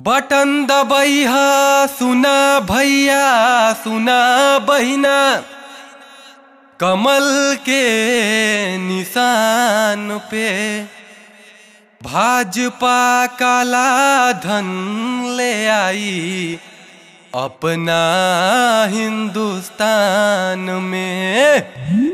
button दबैह सुना भैया सुना बहिना कमल के निशान पे भाजपा काला धन ले आई अपना हिंदुस्तान में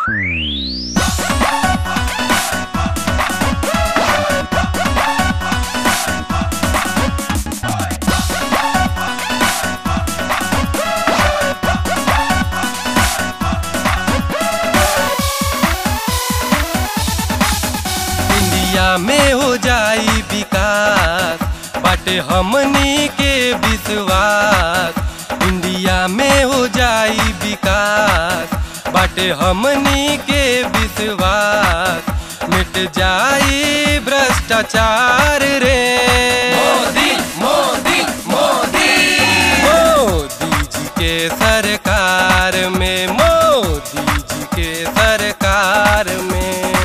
इंडिया में हो जाई विकास बाटे हमनी के विश्वास इंडिया में हो जाई विकास बाटे हमनी के विश्वास मिट जाई भ्रष्टाचार रे मोदी मोदी मोदी मोदी जी के सरकार में मोदी जी के सरकार में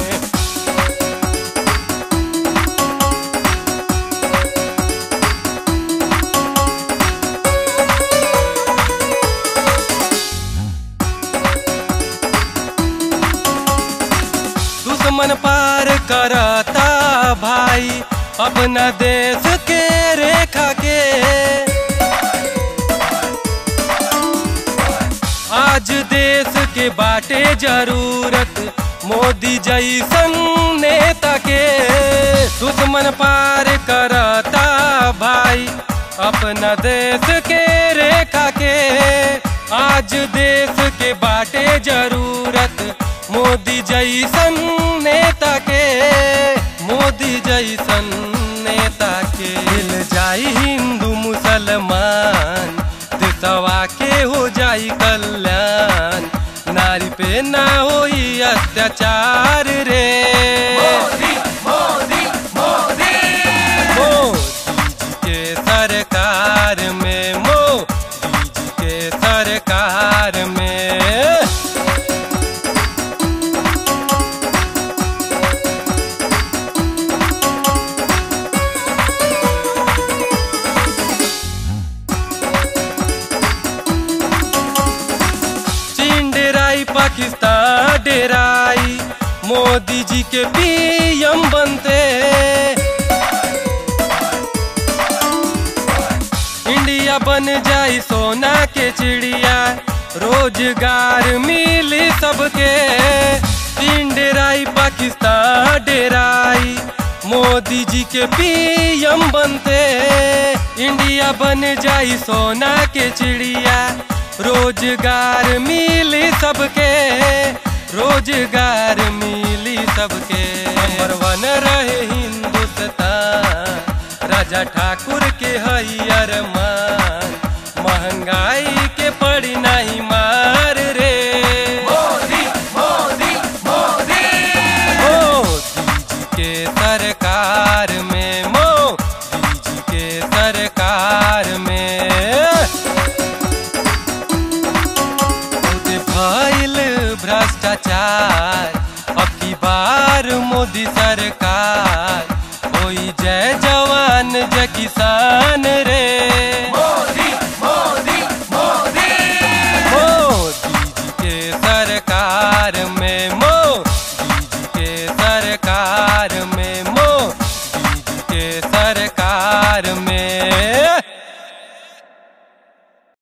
दुश्मन पार करता भाई अपना देश के रेखा के आज देश के बाटे जरूरत मोदी जैसन नेता के दुश्मन पार करता भाई अपना देश के रेखा के आज देश के बाटे जरूरत मोदी जैसन नेता के मोदी जैसन नेता के मिल जाई हिंदू मुसलमान देशवा के हो जाई कल्याण नारी पे ना होई अत्याचार रे मोदी मोदी मोदी मोदी जी के सरकार में मोदी जी के सरकार में चीन डेराई पाकिस्तान डेराई मोदी जी के पीएम बनते इंडिया बन जाई सोना के चिड़िया रोजगार मिली सबके चीन डेराई पाकिस्तान डेराई मोदी जी के पीएम बनते इंडिया बन जाई सोना के चिड़िया रोजगार मिली सबके रोजगार मिली सबके नंबर वन रहे हिंदुस्तान राजा ठाकुर के हई अरमान महंगाई के पड़ी नहीं मार रे मोदी मोदी मोदी मोदी जी के सरकार में मोदी जी के सरकार में खुद भइल भ्रष्टाचार अब की बार मोदी सरकार होई जय जवान जय किसान रे